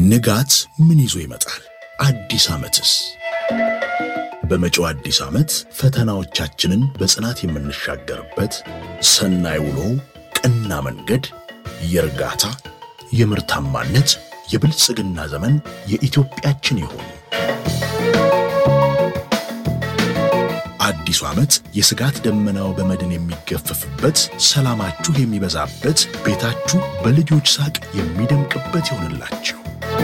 ንጋት ምን ይዞ ይመጣል? አዲስ ዓመትስ? በመጪው አዲስ ዓመት ፈተናዎቻችንን በጽናት የምንሻገርበት ሰናይ ውሎ፣ ቀና መንገድ፣ የእርጋታ የምርታማነት የብልጽግና ዘመን የኢትዮጵያችን ይሁን። አዲሱ ዓመት የስጋት ደመናው በመድን የሚገፈፍበት፣ ሰላማችሁ የሚበዛበት፣ ቤታችሁ በልጆች ሳቅ የሚደምቅበት ይሆንላችሁ።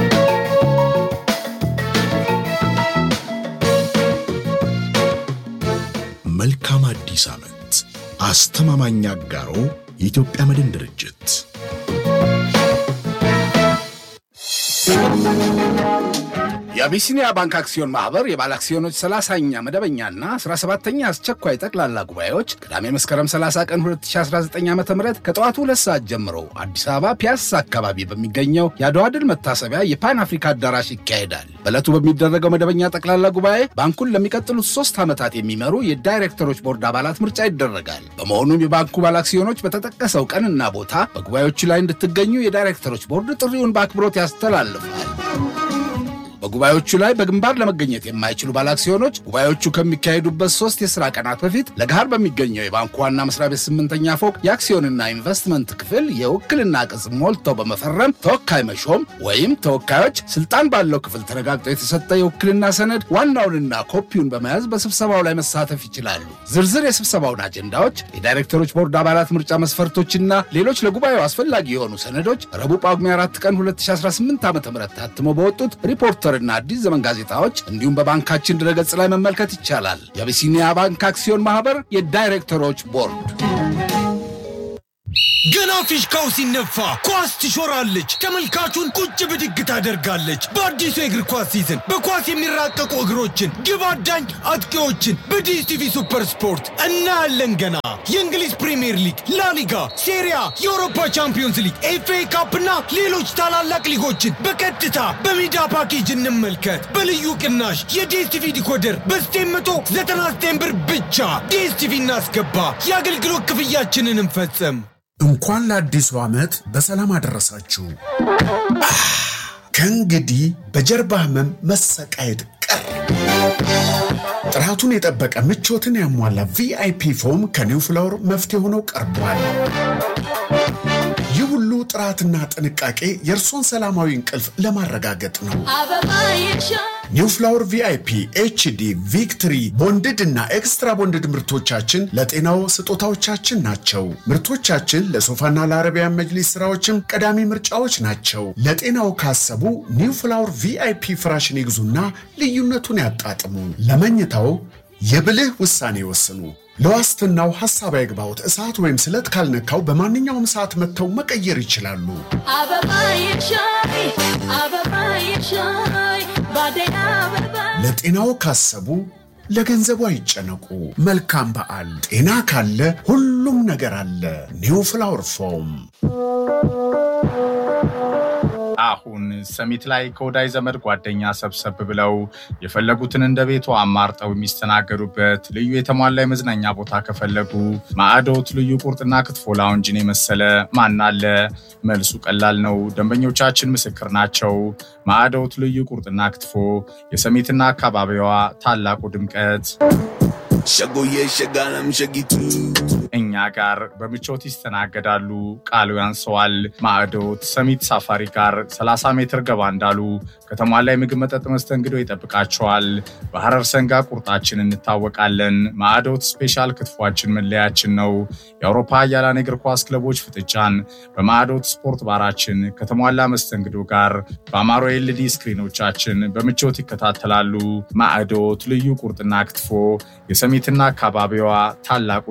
መልካም አዲስ ዓመት። አስተማማኝ አጋሮ የኢትዮጵያ መድን ድርጅት። የአቢሲኒያ ባንክ አክሲዮን ማህበር የባለ አክሲዮኖች 30ኛ መደበኛና 17ኛ አስቸኳይ ጠቅላላ ጉባኤዎች ቅዳሜ መስከረም 30 ቀን 2019 ዓ ም ከጠዋቱ ሁለት ሰዓት ጀምሮ አዲስ አበባ ፒያሳ አካባቢ በሚገኘው የአድዋ ድል መታሰቢያ የፓን አፍሪካ አዳራሽ ይካሄዳል። በዕለቱ በሚደረገው መደበኛ ጠቅላላ ጉባኤ ባንኩን ለሚቀጥሉት ሶስት ዓመታት የሚመሩ የዳይሬክተሮች ቦርድ አባላት ምርጫ ይደረጋል። በመሆኑም የባንኩ ባለ አክሲዮኖች በተጠቀሰው ቀንና ቦታ በጉባኤዎቹ ላይ እንድትገኙ የዳይሬክተሮች ቦርድ ጥሪውን በአክብሮት ያስተላልፋል። በጉባኤዎቹ ላይ በግንባር ለመገኘት የማይችሉ ባለአክሲዮኖች ጉባኤዎቹ ከሚካሄዱበት ሶስት የሥራ ቀናት በፊት ለገሃር በሚገኘው የባንኩ ዋና መስሪያ ቤት ስምንተኛ ፎቅ የአክሲዮንና ኢንቨስትመንት ክፍል የውክልና ቅጽ ሞልተው በመፈረም ተወካይ መሾም ወይም ተወካዮች ስልጣን ባለው ክፍል ተረጋግጦ የተሰጠ የውክልና ሰነድ ዋናውንና ኮፒውን በመያዝ በስብሰባው ላይ መሳተፍ ይችላሉ። ዝርዝር የስብሰባውን አጀንዳዎች፣ የዳይሬክተሮች ቦርድ አባላት ምርጫ መስፈርቶችና ሌሎች ለጉባኤው አስፈላጊ የሆኑ ሰነዶች ረቡዕ ጳጉሜ 4 ቀን 2018 ዓ ም ታትሞ በወጡት ሪፖርተር እና አዲስ ዘመን ጋዜጣዎች እንዲሁም በባንካችን ድረገጽ ላይ መመልከት ይቻላል። የአቢሲኒያ ባንክ አክሲዮን ማህበር የዳይሬክተሮች ቦርድ ገና ፊሽካው ሲነፋ ኳስ ትሾራለች፣ ተመልካቹን ቁጭ ብድግ ታደርጋለች። በአዲሱ የእግር ኳስ ሲዝን በኳስ የሚራቀቁ እግሮችን፣ ግብ አዳኝ አጥቂዎችን በዲኤስቲቪ ሱፐር ስፖርት እናያለን። ገና የእንግሊዝ ፕሪምየር ሊግ፣ ላሊጋ፣ ሴሪያ፣ የአውሮፓ ቻምፒዮንስ ሊግ፣ ኤፍኤ ካፕና ሌሎች ታላላቅ ሊጎችን በቀጥታ በሜዳ ፓኬጅ እንመልከት። በልዩ ቅናሽ የዲኤስቲቪ ዲኮደር በ999 ብር ብቻ ዲኤስቲቪ እናስገባ። የአገልግሎት ክፍያችንን እንፈጽም። እንኳን ለአዲሱ ዓመት በሰላም አደረሳችሁ። ከእንግዲህ በጀርባ ህመም መሰቃየት ቀር። ጥራቱን የጠበቀ ምቾትን ያሟላ ቪአይፒ ፎም ከኒው ፍላወር መፍትሄ ሆነው ቀርቧል። ይህ ሁሉ ጥራትና ጥንቃቄ የእርሶን ሰላማዊ እንቅልፍ ለማረጋገጥ ነው። ኒው ፍላወር ቪአይፒ ኤችዲ ቪክትሪ ቦንድድ እና ኤክስትራ ቦንድድ ምርቶቻችን ለጤናው ስጦታዎቻችን ናቸው። ምርቶቻችን ለሶፋና ለአረቢያን መጅሊስ ስራዎችም ቀዳሚ ምርጫዎች ናቸው። ለጤናው ካሰቡ ኒው ፍላወር ቪአይፒ ፍራሽን ይግዙና ልዩነቱን ያጣጥሙ። ለመኝታው የብልህ ውሳኔ ይወስኑ። ለዋስትናው ሐሳብ አይግባውት። እሳት ወይም ስለት ካልነካው በማንኛውም ሰዓት መጥተው መቀየር ይችላሉ። ለጤናው ካሰቡ ለገንዘቡ አይጨነቁ። መልካም በዓል። ጤና ካለ ሁሉም ነገር አለ። ኒው ፍላወር ፎም አሁን ሰሚት ላይ ከወዳጅ ዘመድ ጓደኛ ሰብሰብ ብለው የፈለጉትን እንደ ቤቱ አማርጠው የሚስተናገዱበት ልዩ የተሟላ የመዝናኛ ቦታ ከፈለጉ ማዕዶት ልዩ ቁርጥና ክትፎ ላውንጅን የመሰለ ማን አለ? መልሱ ቀላል ነው። ደንበኞቻችን ምስክር ናቸው። ማዕዶት ልዩ ቁርጥና ክትፎ የሰሚትና አካባቢዋ ታላቁ ድምቀት ሸጎዬ ሸጋለም ሸጊቱ እኛ ጋር በምቾት ይስተናገዳሉ። ቃሉ ያንሰዋል። ማዕዶት ሰሚት ሳፋሪ ጋር 30 ሜትር ገባ እንዳሉ ከተሟላ የምግብ መጠጥ መስተንግዶ ይጠብቃቸዋል። በሐረር ሰንጋ ቁርጣችን እንታወቃለን። ማዕዶት ስፔሻል ክትፏችን መለያችን ነው። የአውሮፓ ኃያላን የእግር ኳስ ክለቦች ፍጥጫን በማዕዶት ስፖርት ባራችን ከተሟላ መስተንግዶ ጋር በአማሮ ኤልዲ ስክሪኖቻችን በምቾት ይከታተላሉ። ማዕዶት ልዩ ቁርጥና ክትፎ የሰሚትና አካባቢዋ ታላቁ